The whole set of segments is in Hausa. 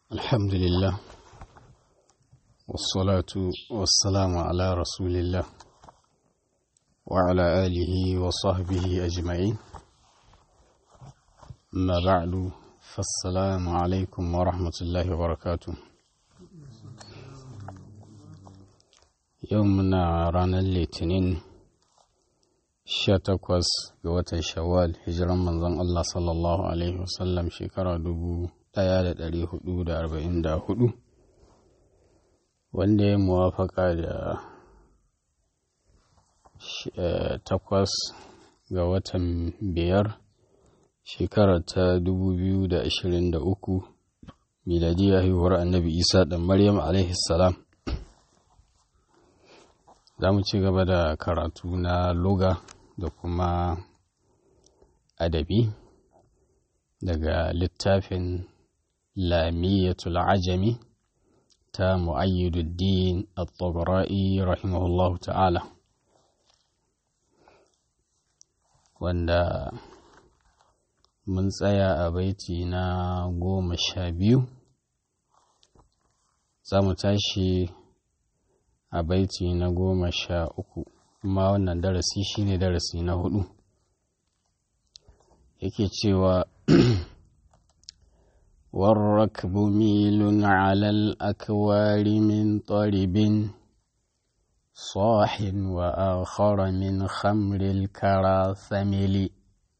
الحمد لله والصلاة والسلام على رسول الله وعلى آله وصحبه أجمعين أما بعد فالسلام عليكم ورحمة الله وبركاته يومنا رانا الاثنين takwas ga watan shawwal hijiran manzon Allah sallallahu Alaihi wasallam shekara dubu ɗaya da ɗari hudu da arba'in da hudu wanda ya muwafaka da takwas ga watan biyar shekara ta dubu biyu da ashirin da uku miladiyar haihuwar annabi isa ɗan maryam alaihi salam za mu ci gaba da karatu na loga da kuma adabi daga littafin lamiyatul ajami ta mu'ayyiduddin al-tabra'i rahimahullah ta'ala wanda mun tsaya a baiti na goma sha biyu za mu tashi a baiti na goma sha uku kuma wannan darasi shine darasi na hudu yake cewa والركب ميل على الأكوار من طرب صاح وآخر من خمر الكرى ثمل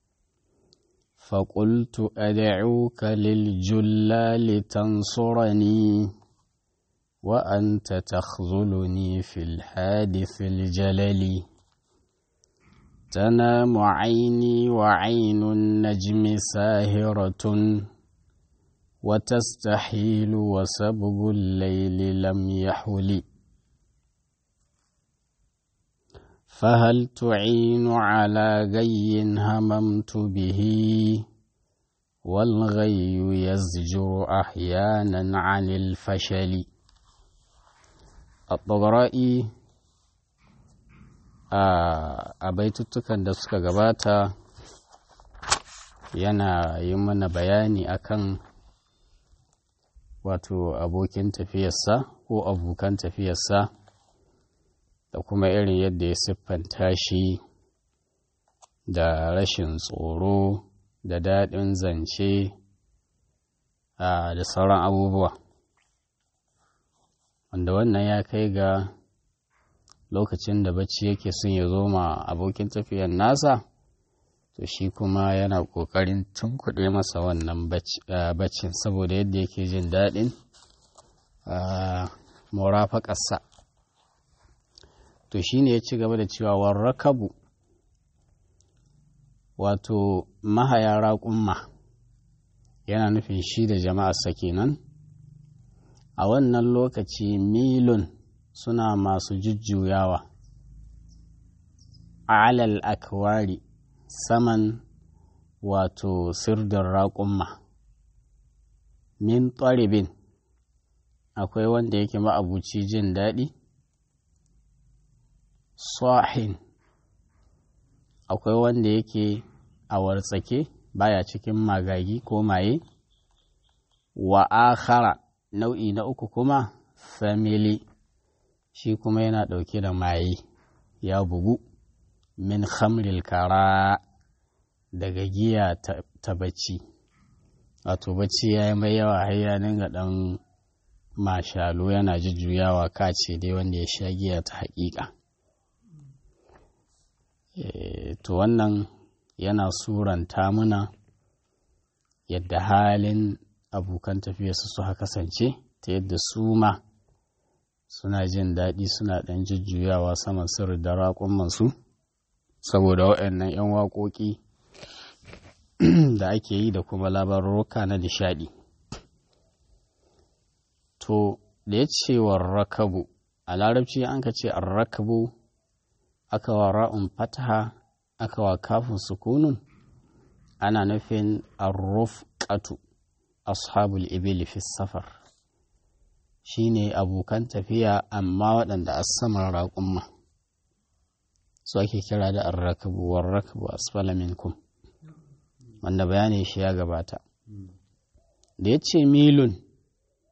فقلت أدعوك للجلال تنصرني وأنت تخذلني في الحادث الجلل تنام عيني وعين النجم ساهرة وتستحيل وسبق الليل لم يحل فهل تعين على غي هممت به والغي يزجر أحيانا عن الفشل Al-Bagara'i a baituttukan da suka gabata yana yi mana bayani akan wato abokin tafiyarsa ko abokan tafiyarsa da kuma irin yadda ya siffanta shi da rashin tsoro da daɗin zance da sauran abubuwa. wanda wannan ya kai ga lokacin da bacci yake son ya zo ma abokin tafiyar nasa to shi kuma yana ƙoƙarin tunkuɗe masa wannan baccin saboda yadda yake jin daɗin murafaƙarsa to shi ne ya ci gaba da cewa warrakabu wato mahaya raƙumma yana nufin shi da jama'arsa kenan a wannan lokaci milun suna masu jujjuyawa alal akwari saman wato sirdin raƙumma min ɗaribin akwai wanda yake ma'abuci jin daɗi sahin akwai wanda yake a wartsake baya cikin magagi ko maye wa akhara nau'i na uku kuma family shi kuma yana ɗauke da maye ya bugu min khamril kara daga giya ta bacci wato bacci ya yi mai yawa har ya dinga ɗan mashalo yana jujjuyawa kace dai wanda ya sha giya ta haƙiƙa to wannan yana suranta muna yadda halin abokan tafiyarsu su kasance ta yadda su ma suna jin daɗi suna ɗan jujjuyawa saman sirri da raƙumansu saboda waɗannan 'yan waƙoƙi da ake yi da kuma labarurruka na nishaɗi to da ya ce wa rakabu a larabci an ka ce rakabu aka wa ra'un fataha aka wa kafin sukunun ana nufin arrufqatu ashabul ibil fi safar shine abokan tafiya amma waɗanda a saman raƙumma su ake kira da arrakabu warrakabu asfala minkum wanda bayanin shi ya gabata da ya ce milun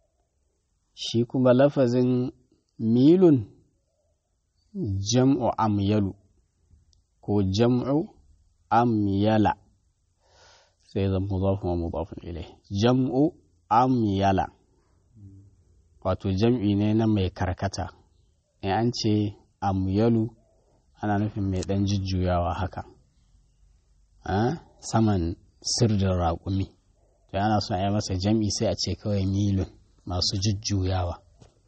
shi kuma lafazin milun jam'u amyalu ko jam'u amyala sai zan mudafin wa mudafin ilai jam'u amyala wato jam'i ne na mai karkata in an ce amyalu ana nufin mai ɗan jujjuyawa haka saman sirdin raƙumi to ana son a yi masa jam'i sai a ce kawai milun masu jujjuyawa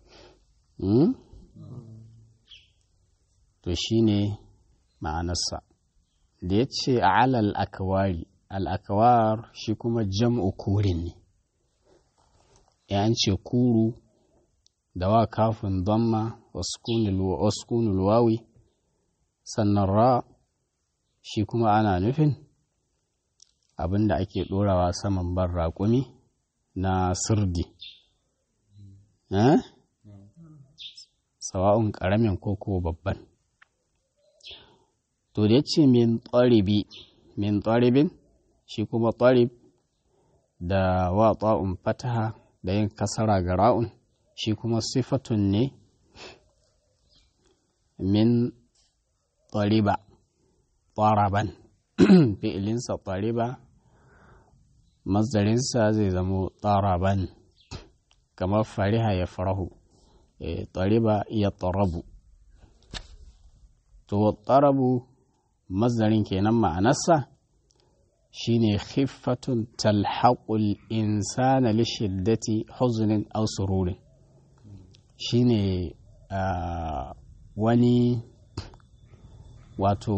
to shi ne ma'anarsa da ya ce a alal akawari al'akawar shi kuma jam'u kurin ne ya ce kuru da wa kafin damma waskunul wawi sannan ra shi kuma ana nufin abin da ake ɗorawa saman ban raƙumi na sirdi sawa'un ƙaramin ko ko babban to da ya ce min tsaribi min tsaribin shi kuma tsarib da wa ta'un fataha da yin kasara ga ra'un shi kuma sifatun ne min tsariba tsaraban fi'ilinsa tsariba mazdarinsa zai zamo tsaraban kamar fariha ya farahu tsariba ya tsarabu to tsarabu mazdarin kenan ma'anarsa shine khiffatun talhaqul insana li shiddati huzunin aw sururin shine wani wato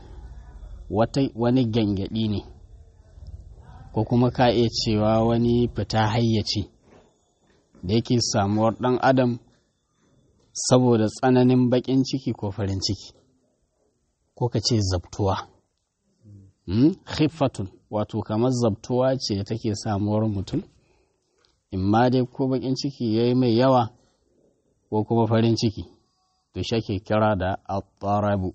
wani gyangyaɗi ne ko kuma ka iya cewa wani fita hayyaci da yake samuwar ɗan adam saboda tsananin baƙin ciki ko farin ciki ko ka ce zabtuwa khiffatun wato kamar zabtuwa ce da take samuwar mutum imma dai ko baƙin ciki ya yi mai yawa ko kuma farin ciki to shi ake kira da attarabu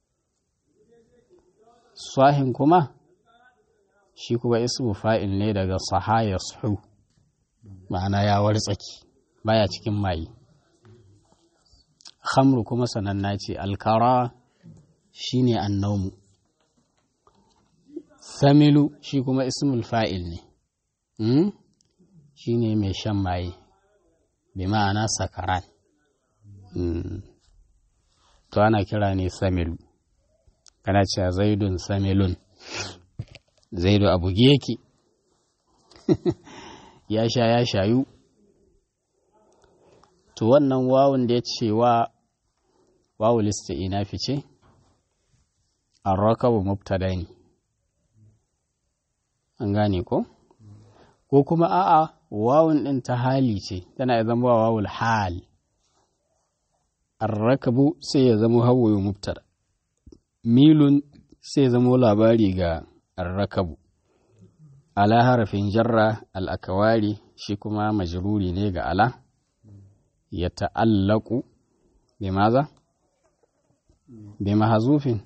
sahin kuma shi kuma ismu fa'il ne daga sahaya suhu ma'ana ya wartsaki baya cikin mayi khamru kuma sananna ce alkara shi ne annaumu samilu shi kuma ismul fa'il ne shi ne mai shan maye bi ma'ana sakaran to ana kira ne samilu kana cewa zaidun samilun zaidu a buge yake ya sha ya shayu to wannan wawun da ya ce wa wawu lista ina fice an rakabu mubtada ne an gane ko ko kuma a'a wawun ɗin ta hali ce tana zama wawul hal arrakabu sai ya zama hawaye mubtada milun sai ya zama labari ga arrakabu ala harafin jarra al'akawari shi kuma majruri ne ga ala ya ta'allaku bi maza bi mahazufin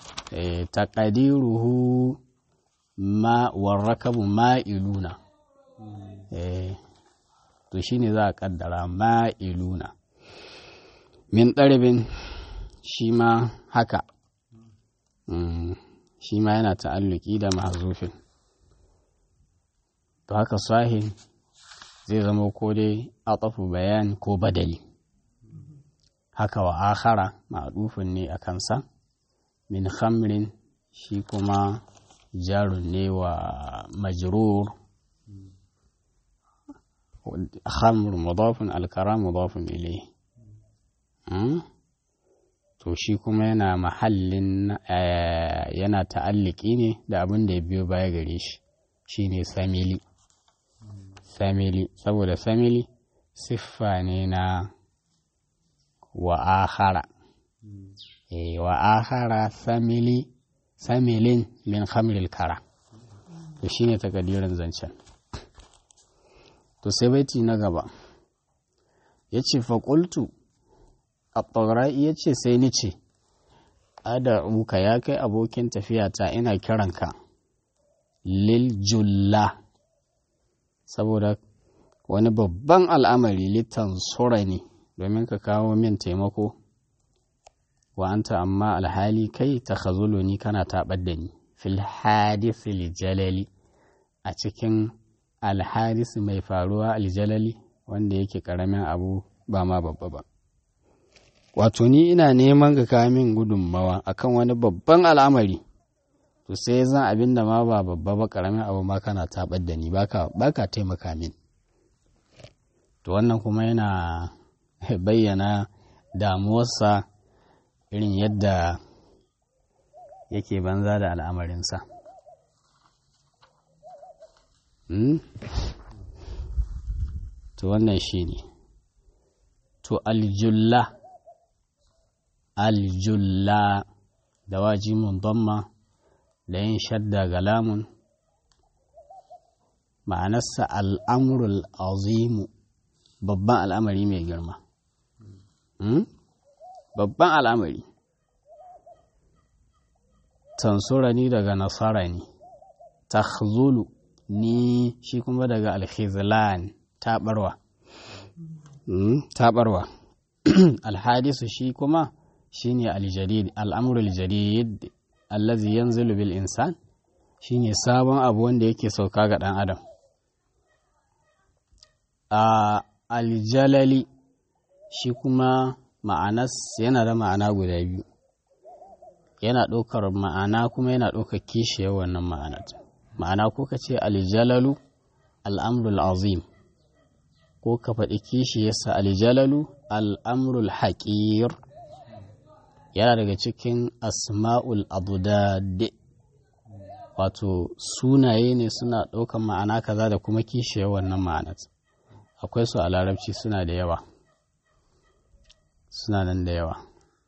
taqdiruhu ma warrakabu ma'iluna to shine za a kaddara ma'iluna min ɗaribin shi ma haka shi ma yana ta'alluki da mahazufin to haka sahin zai zama ko dai atafu bayan ko badali haka wa akhara ma'adufin ne a kansa min khamrin shi kuma jarun ne wa majrur khamr mudafin alkara mudafin ilai to shi kuma yana mahallin yana ta'alliki ne da abin da ya biyo baya gare shi shine samili samili saboda samili siffa ne na wa akhara e wa akhara samili samilin min khamril kara to shine takadirin zancen to sai baiti na gaba yace fa qultu at-taghra'i yace sai ni ce ad'uka ya kai abokin tafiyata ina kiranka lil julla saboda wani babban al'amari littan sura ne domin ka kawo min taimako wa anta amma alhali kai ta ni kana taɓar da ni fil hadisi jalali a cikin alhadisi mai faruwa aljalali wanda yake ƙaramin abu ba ma babba ba wato ni ina neman ga kamin gudunmawa akan wani babban al'amari to sai zan abin da ma ba babba ba ƙaramin abu ma kana taɓar da ni baka taimaka min to wannan kuma yana bayyana damuwarsa irin yadda yake banza da al'amarinsa. To wannan shi ne, to aljulla, aljulla da wajimun damma da yin shadda ga lamun, ma'anarsa al'amurul azimu babban al'amari mai girma. Babban al'amari. tansura ni daga nasara ne takhzulu ni shi kuma daga alkhizlan taɓarwa taɓarwa alhadisu shi kuma shi ne aljadid al'amuru aljadid allazi yanzilu bil insan shi ne sabon abu wanda yake sauka ga ɗan adam a aljalali shi kuma ma'anas yana da ma'ana guda biyu yana ɗaukar ma'ana kuma yana ɗaukar kishiyar wannan ma'anar ma'ana ko ka ce aljalalu al'amrul azim ko ka faɗi kishiyarsa aljalalu al'amrul haƙir yana daga cikin asma'ul abudad wato sunaye ne suna ɗaukar ma'ana kaza da kuma kishiyar wannan ma'anar akwai su a larabci suna da yawa suna nan da yawa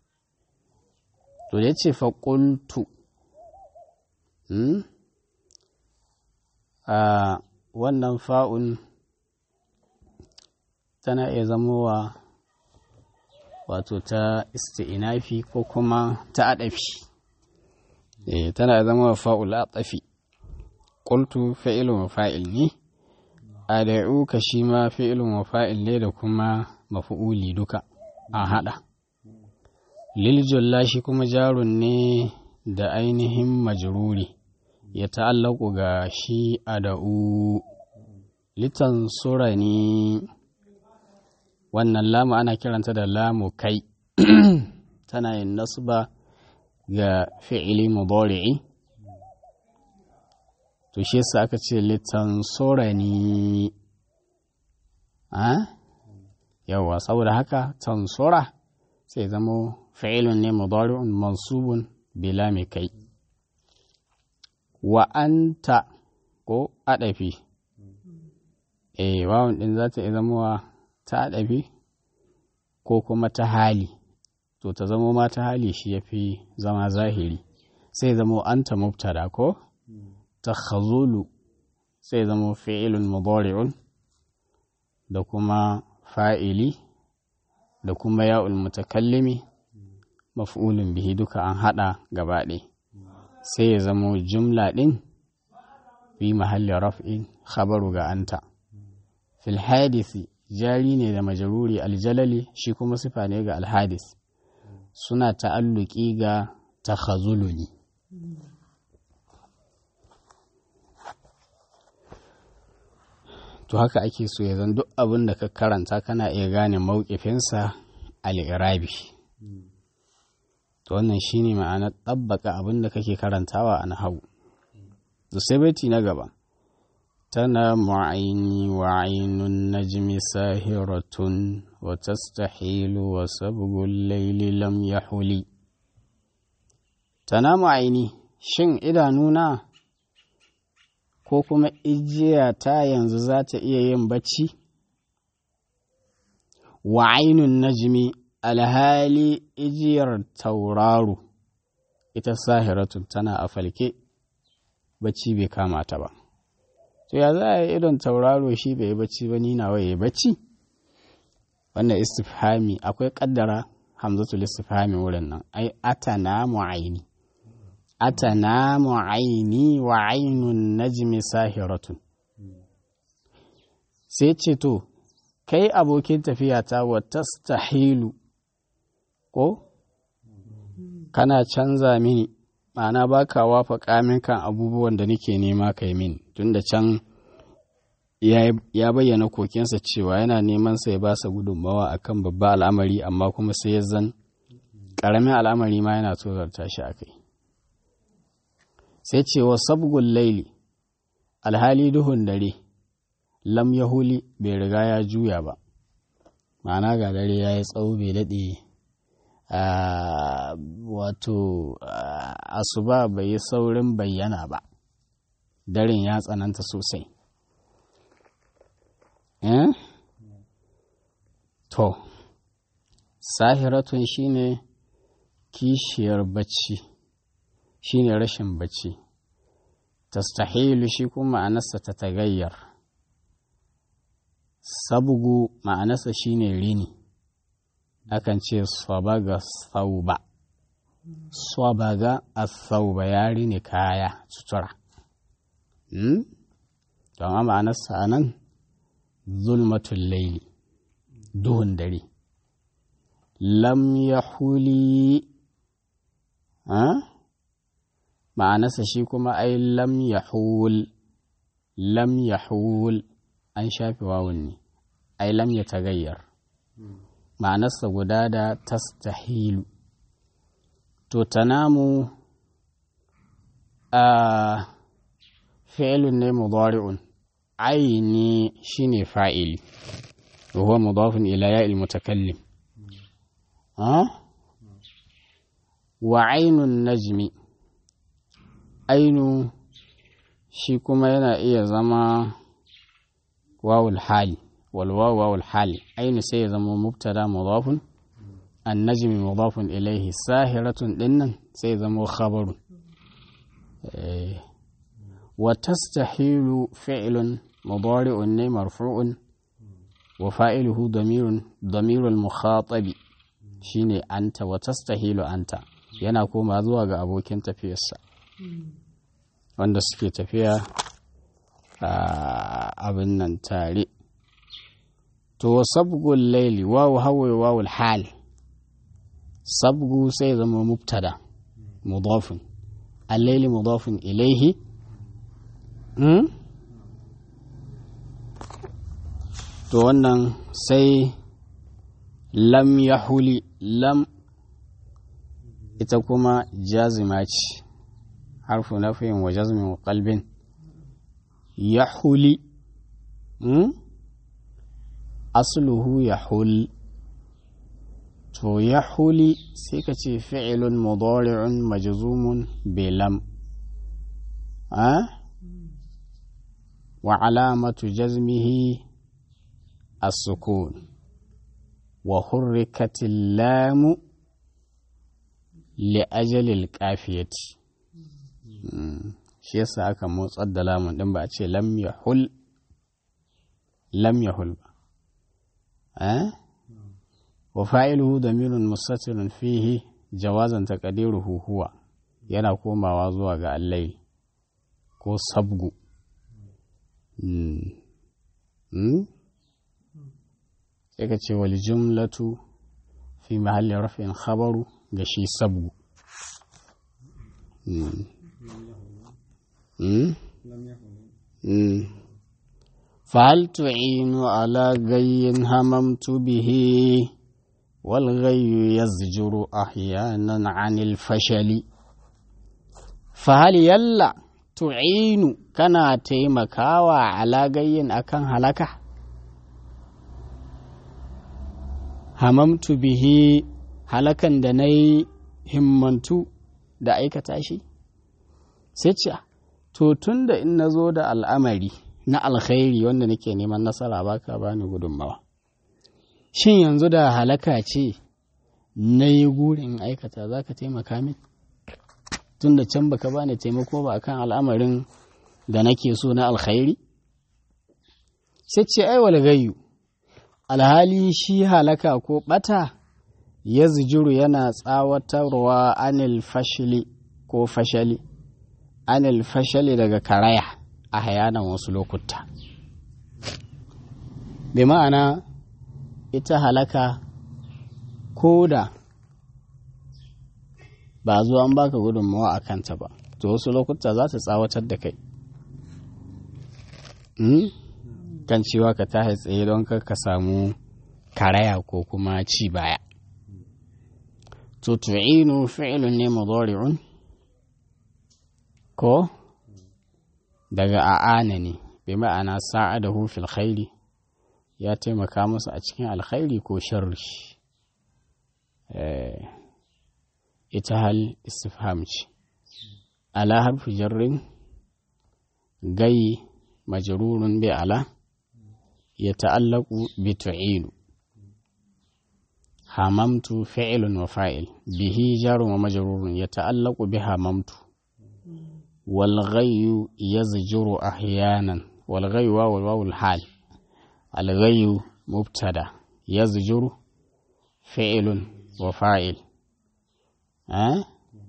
to ya ce faƙultu a wannan fa'un tana iya zamowa wato ta isti'inafi ko kuma ta adafi eh tana iya zamowa fa'ul atafi ƙultu fa'ilun wa fa'il ne ada'u ka shi ma fi'ilun wa fa'il ne da kuma mafi'uli duka a haɗa liljulla shi kuma jarun ne da ainihin majruri ya ta'allaku ga shi ada'u litan surani wannan lamu ana kiranta da lamu kai tana yin nasba ga fi'ili mudari'i to shi yasa aka ce litan surani a yawa saboda haka tansura sai zamo fi'ilun ne mudari'un mansubun bila mai kai wa anta ko adafi eh wawan din za ta zama ta adafi ko kuma ta hali to ta zamo ma ta hali shi yafi zama zahiri sai zamo anta mubtada ko ta khazulu sai zamo fi'ilun mudari'un da kuma fa'ili da kuma ya'ul mutakallimi maf'ulun bihi duka an haɗa gabaɗe sai ya zamo jumla ɗin fi mahalli raf'in khabaru ga anta fil hadisi jari ne da majaruri aljalali shi kuma sifa ne ga alhadis suna ta'alluki ga takhazuluni to haka ake so ya zan duk abin da ka karanta kana iya gane mawukifinsa al'irabi to wannan shine ma'anar ɗabbaka abin da kake karantawa a nahawu da sai baiti na gaba tana mu'aini wa ainun najmi sahiratun wa tastahilu wa sabgul laili lam yahuli tana mu'aini shin idanuna ko kuma ijiya ta yanzu za ta iya yin bacci? Wa ainun najmi alhali ijiyar tauraro ita sahiratun tana a falke bacci bai kama ta ba. To ya za a yi idon tauraro shi bai yi bacci ba ni nawa ya yi bacci? Wannan istifhami akwai kaddara hamzatul istifhami wurin nan ai atana mu'aini. atanamu aini wa ainun najmi sahiratun sai ce to kai abokin tafiya ta wa tastahilu ko kana canza mini ma'ana ba ka wafa min kan abubuwan da nake nema kai min tunda can ya bayyana kokensa cewa yana neman sa ya ba sa gudunmawa akan babba al'amari amma kuma sai ya zan ƙaramin al'amari ma yana tozarta shi a kai sai cewa sabgun laili alhali duhun dare lam yahuli bai riga ya juya ba ma'ana ga dare ya yi tsawo bai daɗe wato asuba bai yi saurin bayyana ba daren ya tsananta sosai to sahiratun shine kishiyar bacci shine rashin bacci tastahilu shi kuma ma'anarsa ta tagayyar sabgu ma'anarsa shine rini akan ce swabaga sauba swabaga a sauba ya rini kaya sutura don a ma'anarsa a nan zulmatul laili duhun dare lam ya huli ma'anarsa shi kuma ai lam ya hul lam ya hul an shafi wawun ne ai lam ya tagayyar ma'anarsa guda da tastahilu to tanamu a fi'ilun ne mudari'un aini shine fa'ili wa huwa mudafun ila ya'il mutakallim wa ainun najmi ainu shi kuma yana iya zama wawul hali والواو واو الحال أين سيزم مبتدا مضاف النجم مضاف إليه ساهرة إن سيزم خبر إيه وتستحيل فعل مضارع مرفوع وفاعله ضمير ضمير المخاطب shine anta wa tastahilu anta yana koma zuwa ga abokin tafiyarsa wanda suke tafiya a abin nan tare to sabgul laili wawu hawa wawul hal sabgu sai zama mubtada mudafin al-laili mudafin ilaihi to wannan sai lam yahuli lam ita kuma jazima ce harfu nafiyin wa jazmin wa qalbin yahuli asluhu yahul to yahuli sai ka ce fi'ilun mudari'un majzumun bilam wa alamatu jazmihi السكون وحركت اللام لأجل القافية shi yasa aka motsar da lamun din ba a ce lam yahul lam yahul ba eh wa fa'iluhu damirun mustatirun fihi jawazan taqdiruhu huwa yana komawa zuwa ga allai ko sabgu sai ka ce wal jumlatu fi mahalli rafin khabaru ga shi sabgu فهل تعين على غي هممت به والغي يزجر أحيانا عن الفشل فهل يلا تعين كنا تيمكاوا على غي أكن هلكه hamamtu bihi halakan da na yi himmantu da aikata shi sai ce to tun da in na zo da al'amari na alkhairi wanda nake neman nasara baka bani gudunmawa shin yanzu da halaka ce na yi gurin aikata za ka taimaka min tun da can baka bani taimako ba akan al'amarin da nake so na alkhairi sai ce ai wal gayyu alhali shi halaka ko ɓata ya zijiru yana tsawatarwa anil fashili ko fashali anil fashali daga karaya a hayanan wasu lokuta bi ma'ana ita halaka ko da ba zuwa an baka gudunmawa a kanta ba to wasu lokuta za ta tsawatar da kai kan cewa ka tashi tsaye don kar ka samu karaya ko kuma ci baya to tu'inu fi'lun ne mudari'un ko daga a'ana ne bi ma'ana sa'adahu fil khairi ya taimaka masa a cikin alkhairi ko sharri ita hal istifham ce ala harfi jarrin gai majrurun bi ala ya ta'allaku bi tu'inu hamamtu fi'lun wa fa'il bihi jarun wa majrurun ya ta'allaku bi hamamtu wal ghayyu yazjuru ahyanan wal ghayyu wa wal hal al ghayyu mubtada yazjuru fi'lun wa fa'il أه؟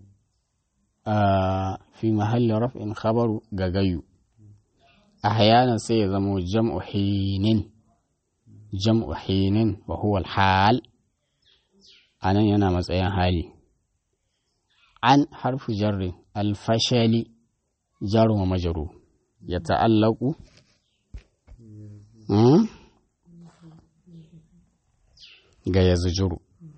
آه في محل رفع خبر غغيو أحيانا سيزمو جمع حين جمع حين وهو الحال أنا ينا مسأيا حالي عن حرف جر الفشل جر ومجرور يتعلق يزجر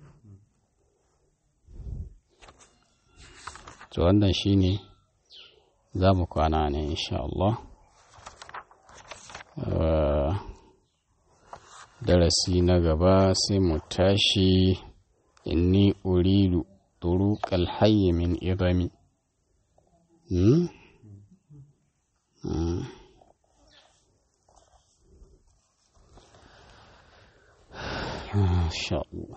to wannan shine za mu kwana ne insha Allah darasi na gaba sai mu tashi inni uridu turuqal hayy min idami hmm? hmm. insha Allah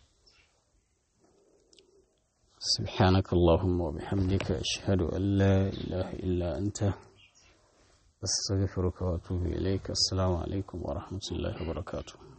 سبحانك اللهم وبحمدك أشهد أن لا إله إلا أنت أستغفرك وأتوب إليك السلام عليكم ورحمة الله وبركاته